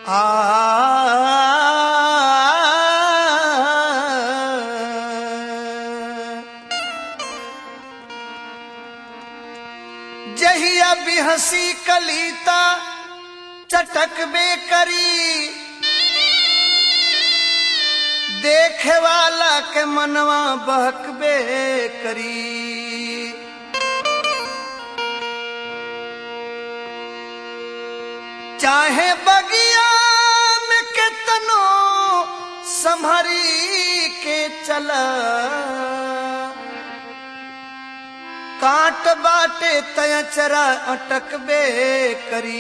जहिया भी हंसी कलीता चटक बे करी देखे वाला के मनवा बहकबे करी चाहे बगिया में केतनो संभरी के चला काट बाटे तयचरा अटकबे करी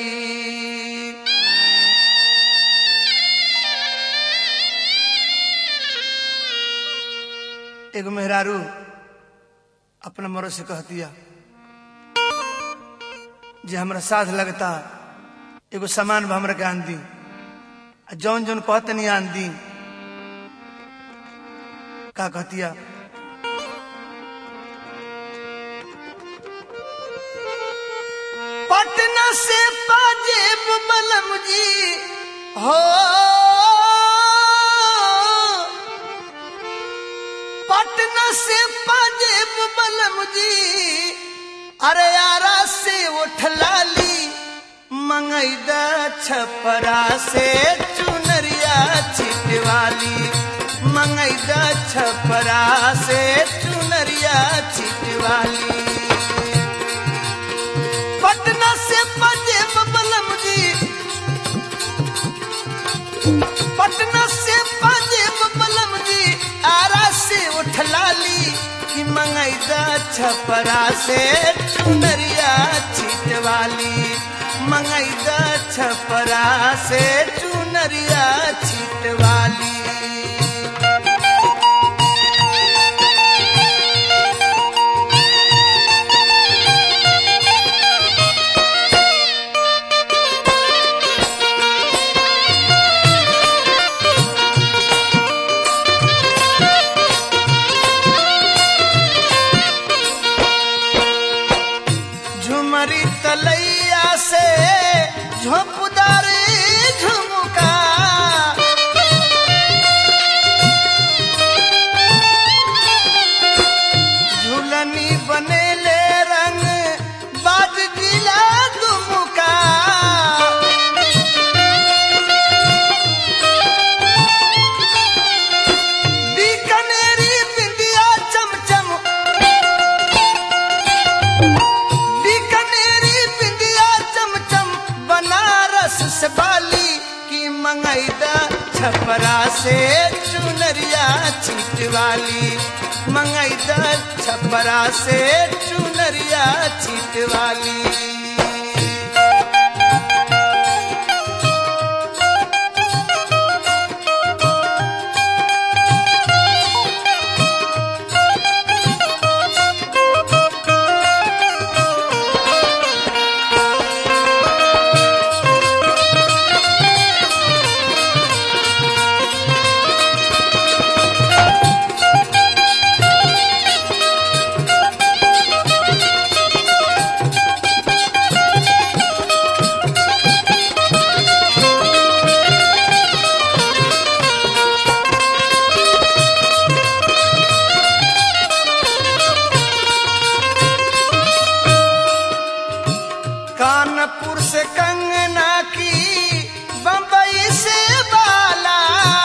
एगो मेहरारू अपना मरो से कह दिया जे हमरा साथ लगता एगो सामान भी हमरा के आन दी आ जौन जौन कहते नहीं आन दी का कहतिया पटना से पाजेब बलम जी हो पटना से पाजेब बलम जी अरे यारा से उठलाली मंगैदा छपरा से चुनरिया छिटवाली मंगैदा छपरा से चुनरिया छिटवाली पटना से पंजेब बलम जी पटना से पंजेब बलम जी आरा से उठलाली कि मंगैदा छपरा से चुनरिया छिटवाली मंगैदा छपरा से चुनरिया छिटवाली झुमरी तलैया से झोंपदारी झुमका झूलनी बनेले रंग बाज जिला दुमुका बीकानेरी बिंदिया चमचम बीकानेरी बिंदिया चमचम बनारस से बाली की मंगैदा छपरा से चुनरिया छिटवाली मंगैदा छपरा से चुनरिया छिटवाली कानपुर से कंगना की बम्बई से बाला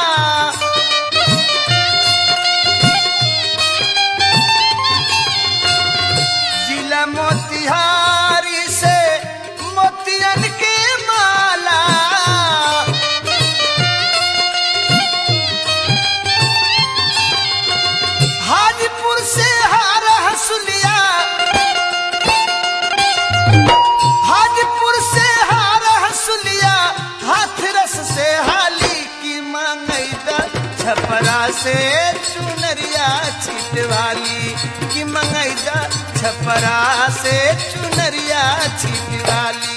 जिला मोतिहारी से मोतियन के माला हाजीपुर से हार हसुलिया हाजीपुर से हार हसुलिया हाथरस से हाली की मंगैदा छपरा से चुनरिया छिटवाली की मंगैदा छपरा से चुनरिया छिटवाली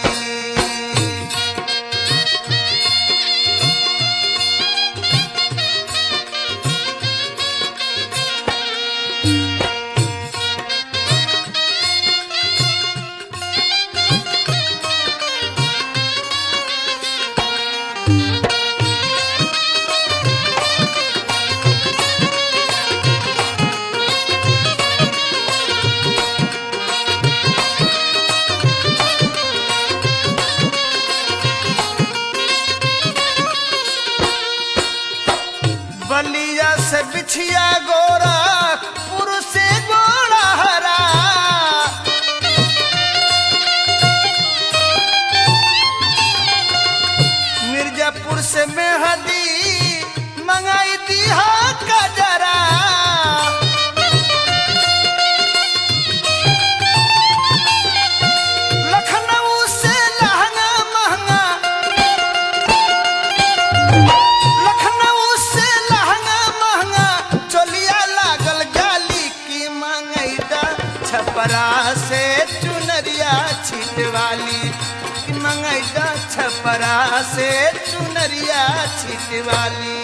छिट वाली कि मंगैदा छपरा से चुनरिया छिट वाली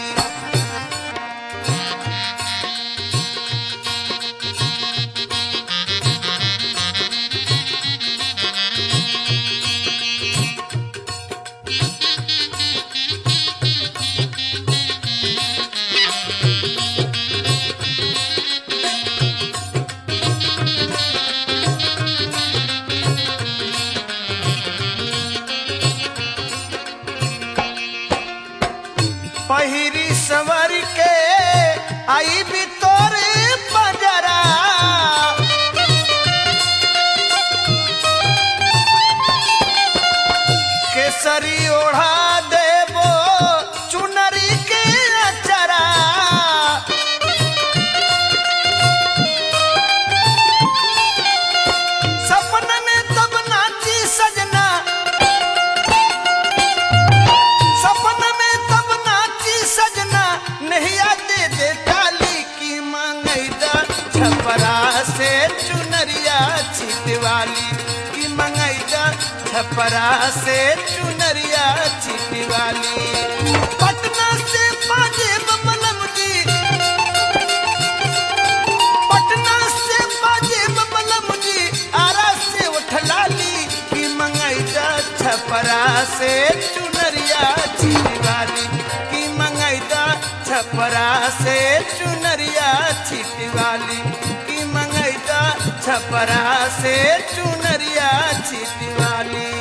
पहिरी सवर के आई भी तोरे बजरा केसरी ओढ़ा देबो चुनरी के अचरा सपन में तब नाची सजना सपन में तब नाची सजना नहीं आते दे डाली की मंगैदा छपरा से चुनरिया छिटवाली की मंगैदा छपरा से चुनरिया छिटवाली पटना से बाजे बमलम जी पटना से बाजे बमलम जी आरा से उठलाली की मंगैदा छपरा से चुनरिया छिटवाली की मंगैदा छपरा से चुनरिया छिटवाली की मंगैदा छपरा से चुनरिया छिटवाली